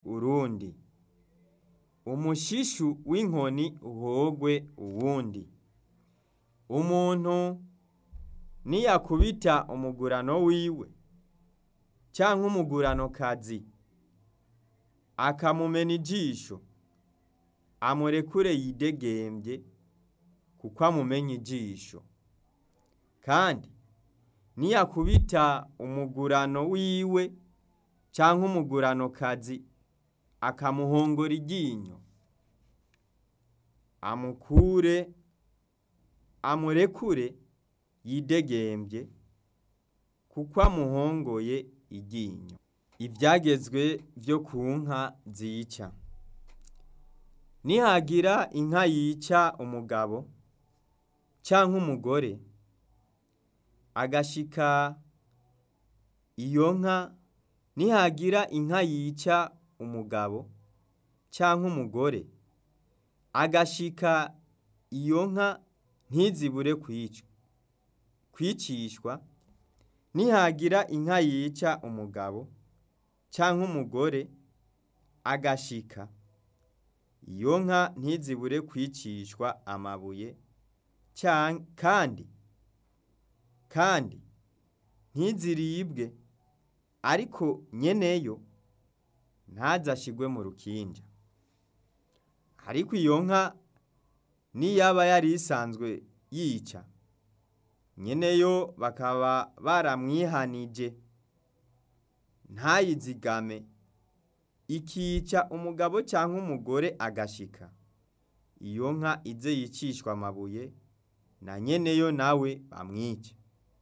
urundi umushishu w'inkoni uhogwe uwundi umuntu niyakubita umugurano wiwe canke umuguranokazi akamumena ijisho amurekure yidegembye kuko amumenye ijisho kandi niyakubita umugurano wiwe canke umuguranokazi akamuhongora iryinyo amukure amurekure yidegembye kuko amuhongoye iryinyo ivyagezwe vyo ku nka zica nihagira inka yica umugabo canke umugore agashika iyo nka nihagira inka yica umugabo canke umugore agashika iyo nka ntizibure kwicwa kwicishwa nihagira inka yica umugabo canke umugore agashika iyo nka ntizibure kwicishwa amabuye kandi kandi ntiziribwe ariko nyeneyo ntazashigwe mu rukinja ariko iyo nka niyaba yari isanzwe yica nyeneyo bakaba baramwihanije ntayizigame ikica umugabo canke umugore agashika iyo nka ize yicishwa amabuye na nyeneyo nawe bamwice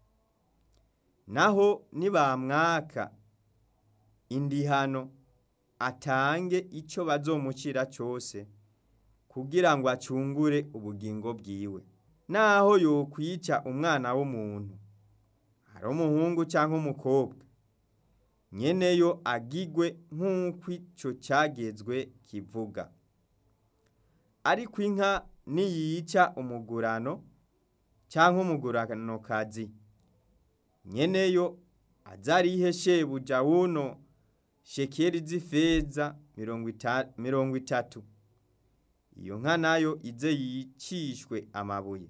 naho nibamwaka indihano atange ico bazomucira cose kugira ngo acungure ubugingo bwiwe naho yokwica umwana w'umuntu ari umuhungu canke umukobwa nyeneyo agigwe nk'uko ico cagezwe kivuga ariko inka niyica umugurano canke umuguranokazi nyeneyo azarihe shebuja wuno shekeri z'ifeza mirongo itatu iyo nka nayo ize yicishwe amabuye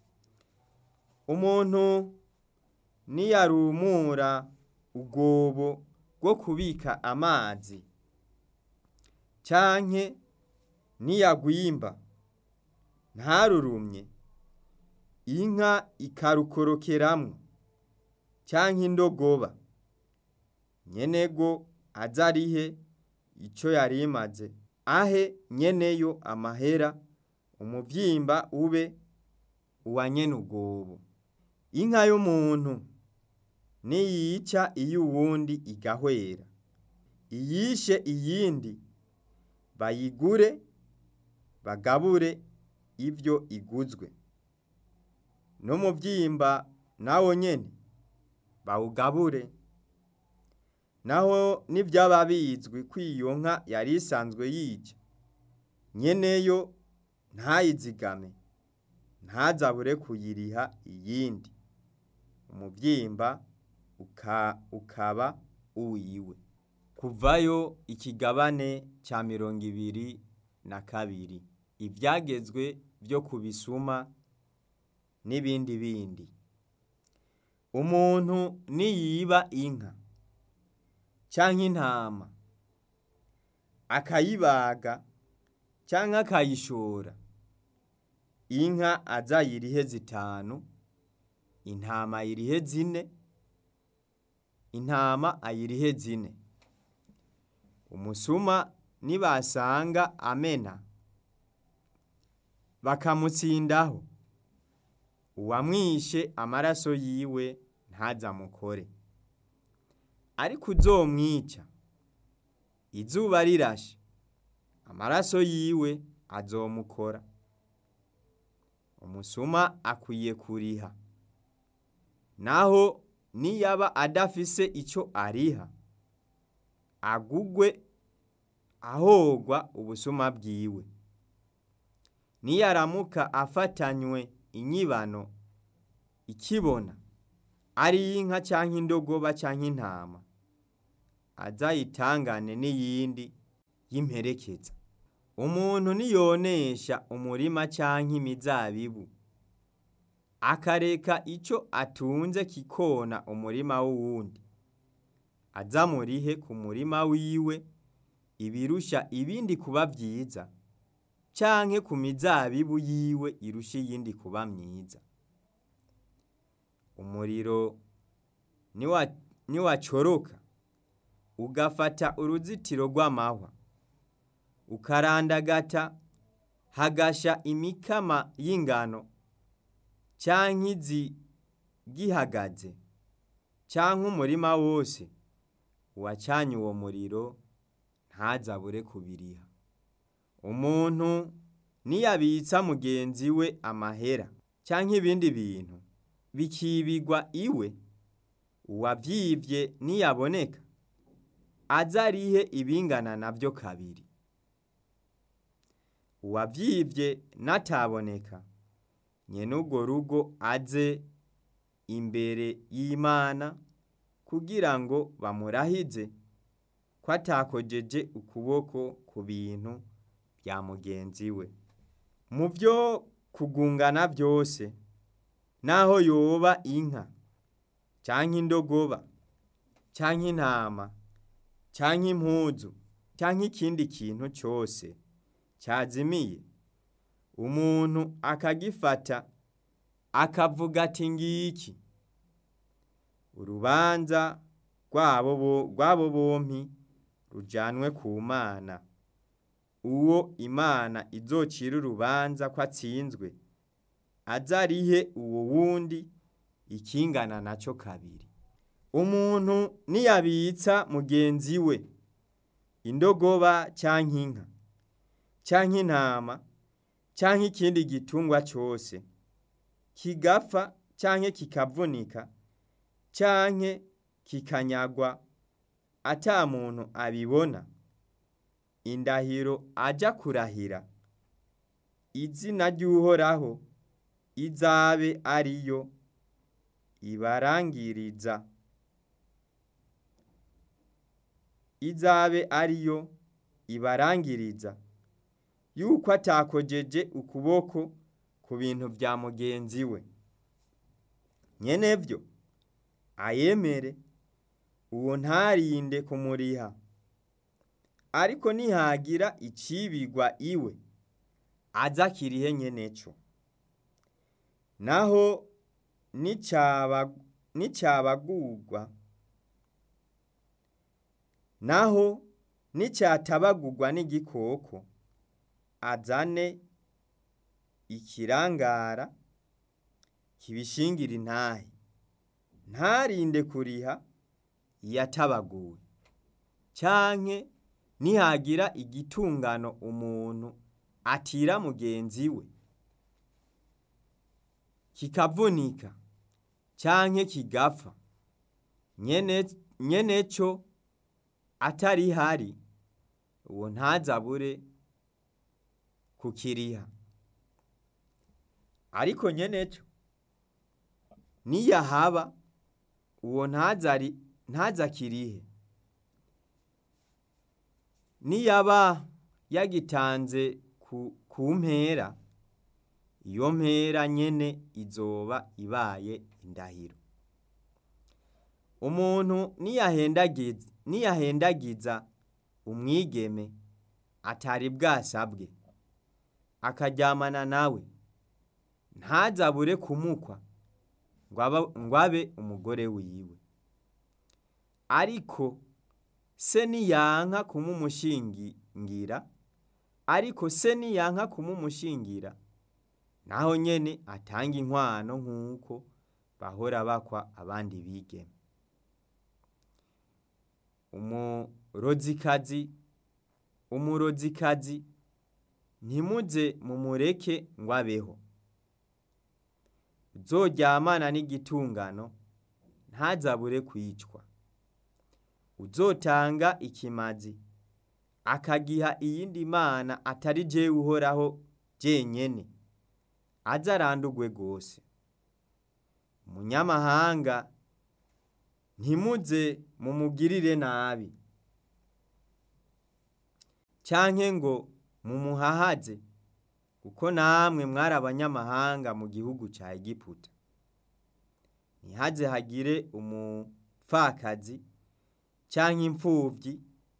umuntu niyarumura ubwobo bwo kubika amazi canke niyagwimba ntarurumye inka ikarukorokeramwo canke indogoba nyenego azarihe ico yari imaze ahe nyeneyo amahera umuvyimba ube uwa nyene ubwobo inka y'umuntu niyica iy'uwundi igahwera iyishe iyindi bayigure bagabure ivyo iguzwe n'umuvyimba nawo nyene bawugabure naho nivyaba bizwi ko iyo nka yari isanzwe yica nyeneyo ntayizigame ntazabure kuyiriha iyindi umuvyimba ukaba uwiwe kuvayo ikigabane ca mirongo ibiri na kabiri ivyagezwe vyo kubisuma n'ibindi bindi umuntu niyiba inka canke intama akayibaga canke akayishora inka azayirihe zitanu intama ayirihe zine intama ayirihe zine umusuma nibasanga amena bakamutsindaho uwamwishe amaraso yiwe ntazamukore ariko uzomwica izuba rirashe amaraso yiwe azomukora umusuma akwiye kuriha naho niyaba adafise ico ariha agugwe ahogwa ubusuma bwiwe niyaramuka afatanywe inyibano ikibona ari inka canke indogoba canke intama azayitangane n'iyindi y'imperekeza umuntu niyonesha umurima canke imizabibu akareka ico atunze kikona umurima w'uwundi azamurihe ku murima wiwe ibirusha ibindi kuba vyiza canke ku mizabibu yiwe irusha iyindi kuba myiza umuriro niwa- niwacoroka ugafata uruzitiro rw'amahwa ukarandagata hagasha imikama y'ingano canke izi gihagaze canke umurima wose uwacanye uwo muriro ntazabure kubiriha umuntu niyabitsa mugenzi we amahera canke ibindi bintu bikibigwa iwe uwavyivye niyaboneka azarihe ibingana navyo kabiri uwavyivye nataboneka nyene urwo rugo aze imbere y'Imana kugira ngo bamurahize ko atakojeje ukuboko ku bintu vya mugenzi we mu vyo kugungana vyose naho yoba inka canke indogoba canke intama canke impuzu canke ikindi kintu cose cazimiye umuntu akagifata akavuga ati ngiki urubanza rwabo bo- rwabo bompi rujanwe ku Mana uwo Imana izocira urubanza ko atsinzwe azarihe uwo wundi ikingana naco kabiri umuntu niyabitsa mugenzi we indogoba canke inka canke intama canke ikindi gitungwa cose kigapfa canke kikavunika canke kikanyagwa ata muntu abibona indahiro aja kurahira izina ry'uhoraho izabe ariyo ibarangiriza izabe ariyo ibarangiriza yuko atakojeje ukuboko ku bintu vya mugenzi we nyenevyo ayemere uwo ntarinde kumuriha ariko nihagira icibigwa iwe aza akirihe nyeneco naho nicaba nicabagurwa naho nicatabagurwa n'igikoko azane ikirangara kibishingira intahe ntarinde kuriha iyatabaguwe canke nihagira igitungano umuntu atira mugenzi we kikavunika canke kigapfa nyene nyeneco atari hari uwo ntazabure kukiriha ariko nyeneco niyahaba uwo ntazari ntazakirihe niyaba yagitanze ku, ku mpera iyo mpera nyene izoba ibaye indahiro umuntu niyahendagiza niyahendagiza umwigeme atari bwasabwe akaryamana nawe ntazabure kumukwa ngo aba- ngo abe umugore wiwe ariko se niyanka kumumushingira ariko se niyanka kumumushingira naho nyene atanga inkwano nk'uko bahora bakwa abandi bigeme umurozikazi umurozikazi ntimuze mumureke ngo abeho uzoryamana n'igitungano ntazabure kwicwa uzotanga ikimazi akagiha iyindi mana atari jewe uhoraho jenyene aze arandurwe rwose umunyamahanga ntimuze mumugirire nabi canke ngo mumuhahaze kuko namwe mwari abanyamahanga mu gihugu ca Egiputa ntihaze hagire umupfakazi canke impfuvyi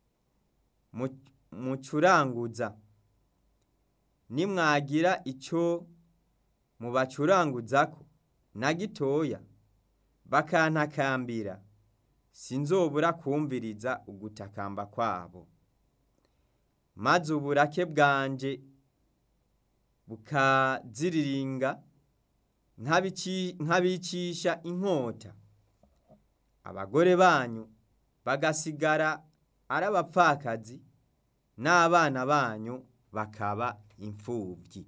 mucuranguza nimwagira ico mubacuranguzako na gitoya bakantakambira sinzobura kwumviriza ugutakamba kwabo maze uburake bwanje bukaziriringa nkabicisha inkota abagore banyu bagasigara ari abapfakazi n'abana banyu bakaba imfuvyi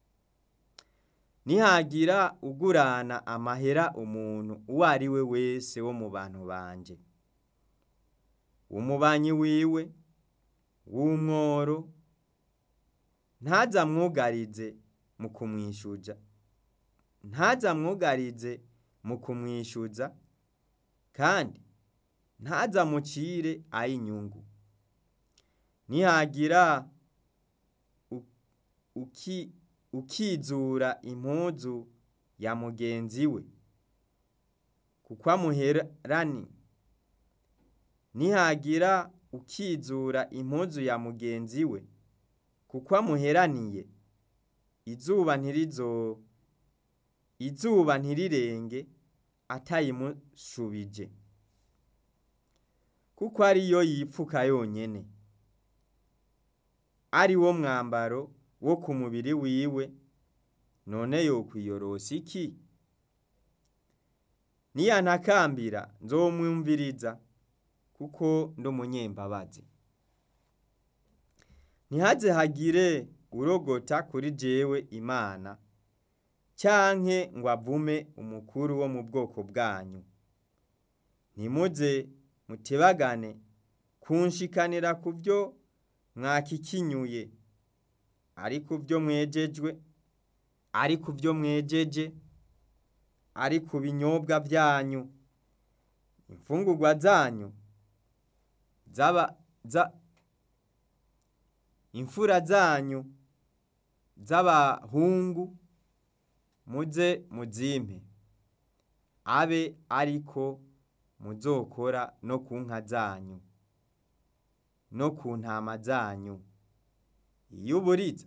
nihagira ugurana amahera umuntu uwo ari we wese wo mu bantu banje umubanyi wiwe w'umworo ntazamwugarize mu kumwishuza ntazamwugarize mu kumwishuza kandi ntazamucire ay'inyungu nihagira uki ukizura impuzu ya mugenzi we kuko amuherani nihagira ukizura impuzu ya mugenzi we kuko amuheraniye izuba ntirizo izuba ntirirenge atayimushubije kuko ariyo yipfuka yonyene ari wo mwambaro wo ku mubiri wiwe none yokwiyorosa iki niyantakambira nzomwumviriza kuko ndi umunyembabazi ntihaze hagire urogota kuri jewe imana canke ngo avume umukuru wo mu bwoko bwanyu ntimuze mutebagane kunshikanira ku byo mwakikinyuye ari ku byo mwejejwe ari ku byo mwejeje ari ku binyobwa byanyu imfungurwa zanyu zaba za imfura zanyu z'abahungu muze muzimpe abe ariko muzokora no ku nka zanyu no ku ntama zanyu iyo uburiza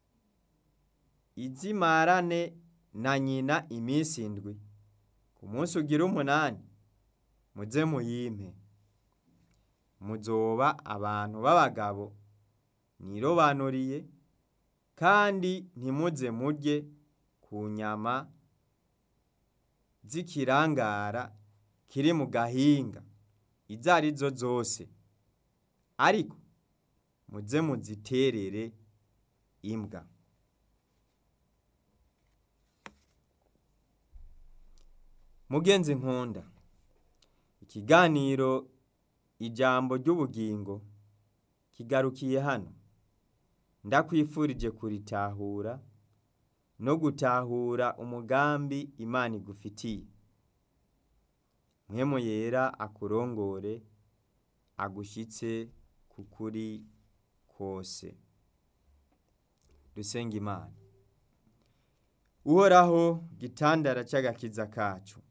izimarane na nyina iminsi indwi ku munsi ugira umunani muze muyimpe muzoba abantu b'abagabo nirobanuriye kandi ntimuze murye ku nyama z'ikirangara kiri mu gahinga izo ari zo zose ariko muze muziterere imbwa mugenzi nkunda ikiganiro ijambo ry'ubugingo kigarukiye hano ndakwifurije kuritahura no gutahura umugambi imana igufitiye mwemu yera akurongore agushyitse ku kuri kose dusenga imana uhoraho gitandara cy'agakiza kacu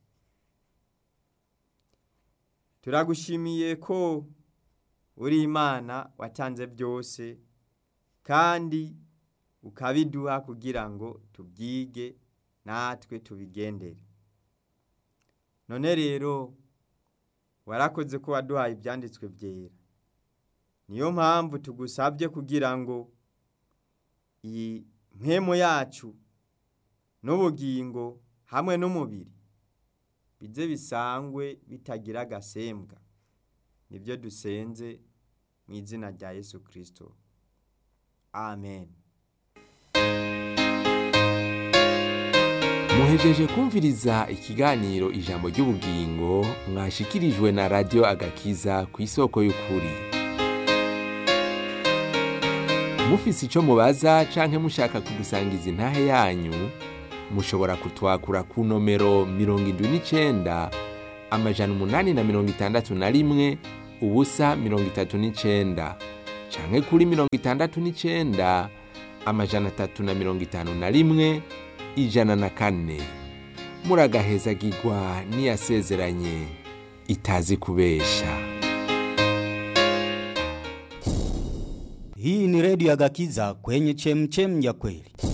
turagushimiye ko uri imana watanze byose kandi ukabiduha kugira ngo tubyige natwe tubigendere none rero warakoze ko waduhaye ibyanditswe byera niyo mpamvu tugusabye kugira ngo iyi mpemu yacu n'ubugingo hamwe n'umubiri bize bisangwe bitagira agasembwa nibyo dusenze mu izina rya yesu kirisito amen muhejeje kumviriza ikiganiro ijambo ry'ubugingo mwashikirijwe na radiyo agakiza ku isoko y'ukuri mufise icyo mubaza canke mushaka kudusangiza intahe yanyu mushobora kutwakura ku nomero mirongo indwi n'icenda amajana umunani na mirongo itandatu na rimwe ubusa mirongo itatu n'icenda canke kuri mirongo itandatu n'icenda amajana atatu na mirongo itanu na rimwe ijana na kane muragahezagirwa n'iyasezeranye itazi kubesha Hii ni redio ya Gakiza kwenye chemchem ya kweli.